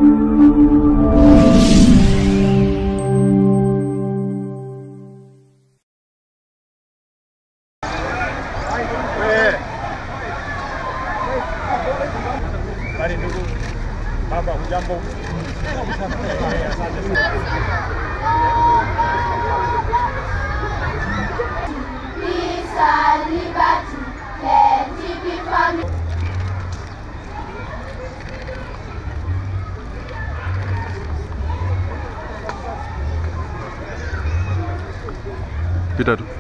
Habari ndugu baba, hujambo? Eh, Asante sana. Peace and liberty, let it be found. Pita tu.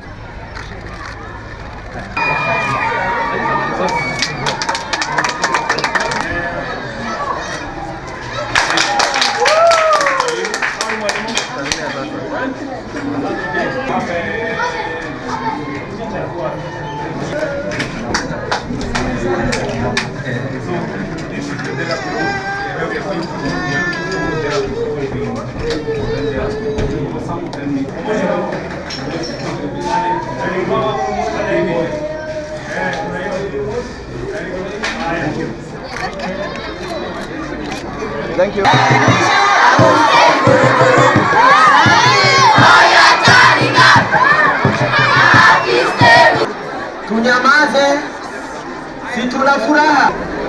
Thank you. Tunyamaze, si tuna furaha.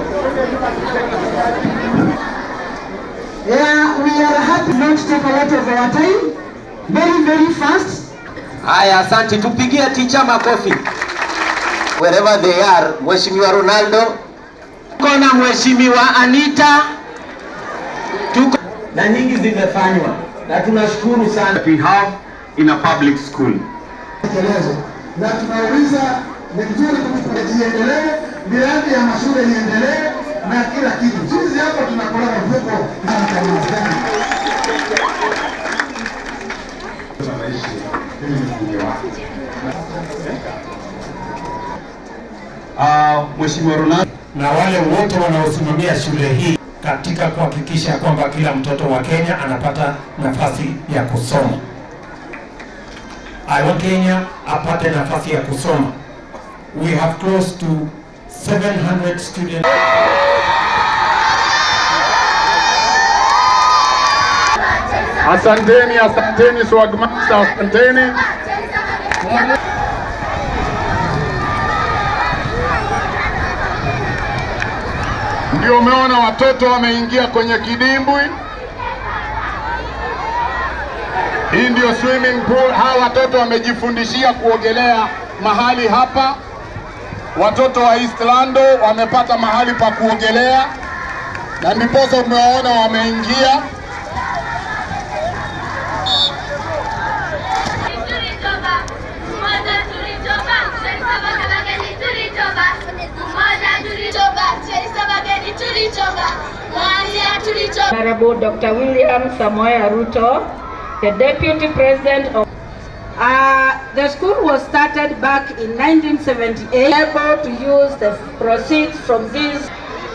Yeah, we are happy not to take a lot of our time. Very, very fast. Haya, asante. Tupigie ticha makofi. Wherever they are, Mheshimiwa Ronaldo, tuko na Mheshimiwa Anita, tuko na nyingi zimefanywa na tunashukuru sana. we have in a public school. tekelezwa na tunauliza ni vizuri tujiendelee, miradi ya mashule iendelee na kila kitu. Sisi hapa tunakula mfuko na mtanizi Uh, Mheshimiwa Ronaldo na wale wote wanaosimamia shule hii katika kuhakikisha kwamba kila mtoto wa Kenya anapata nafasi ya kusoma. I want Kenya apate nafasi ya kusoma. We have close to 700 students. Asanteni, asanteni Swagmaster, asanteni. Ndio umeona watoto wameingia kwenye kidimbwi. Hii ndio swimming pool. Hawa watoto wamejifundishia kuogelea mahali hapa. Watoto wa East Lando wamepata mahali pa kuogelea, na ndiposa umewaona wameingia. Tulitoka, umoja tulitoka, Sherisa Bageni tulitoka, umoja tulitoka, Sherisa Bageni tulitoka, Mwanzia tulitoka. Honorable Dr. William Samoei Ruto, the Deputy President of uh, the school was started back in 1978, able to use the proceeds from this.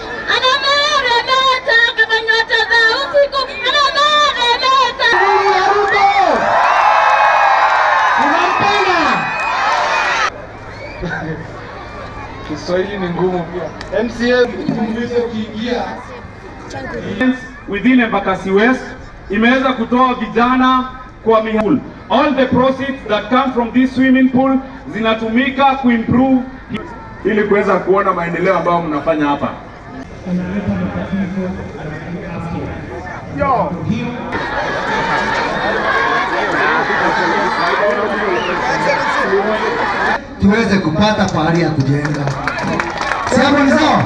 Kiswahili ni ngumu pia. MCA tuweze kuingia within Embakasi West imeweza kutoa vijana kwa mihul. All the proceeds that come from this swimming pool zinatumika kuimprove ili kuweza kuona maendeleo ambayo mnafanya hapa. Yo. tuweze kupata pahali ya kujenga. Si hapo ni sawa?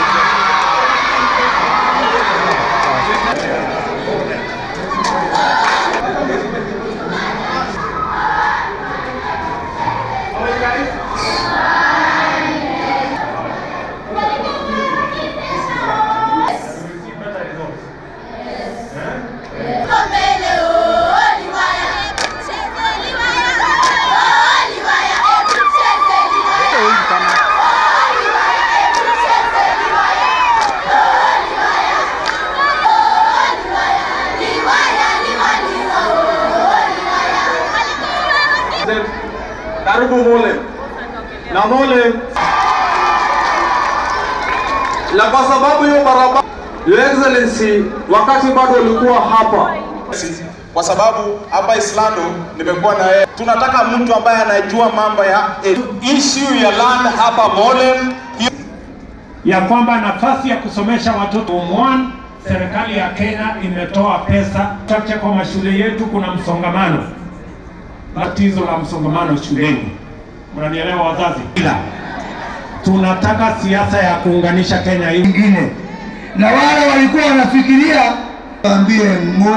Mbele, oh, liwaya, cheze liwaya, oh, liwaya, hebu cheze liwaya. Oh, liwaya, hebu cheze liwaya. Oh, liwaya, oh, liwaya, liwaya, liwaya, oh, liwaya. Karibu Mole na Mole, na kwa sababu hiyo barabara Your Excellency, wakati bado ulikuwa hapa kwa sababu hapa Islando nimekuwa na yeye. Tunataka mtu ambaye anajua mambo ya issue ya land hapa Molem. ya kwamba nafasi ya kusomesha watoto umwan, serikali ya Kenya imetoa pesa chache kwa mashule yetu. Kuna msongamano, tatizo la msongamano shuleni, mnanielewa wazazi? Ila tunataka siasa ya kuunganisha Kenya hii ingine, na wale walikuwa wanafikiria waambie ngo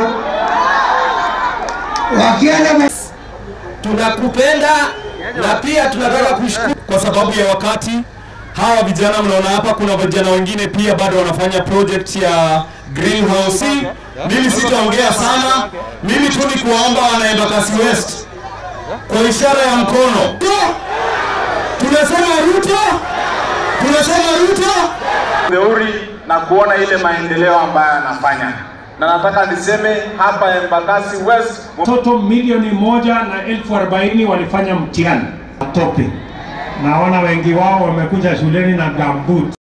wakienda tunakupenda na pia tunataka kushukuru kwa sababu ya wakati. Hawa vijana mnaona hapa, kuna vijana wengine pia bado wanafanya project ya greenhouse. Mimi sitaongea sana, mimi tu ni kuwaomba wana Embakasi West kwa ishara ya mkono, tunasema Ruto, tunasema Ruto. Theuri na kuona ile maendeleo ambayo anafanya, na nataka niseme hapa Embakasi West watoto milioni moja na elfu arobaini walifanya mtihani tope. Naona wengi wao wamekuja shuleni na gambut.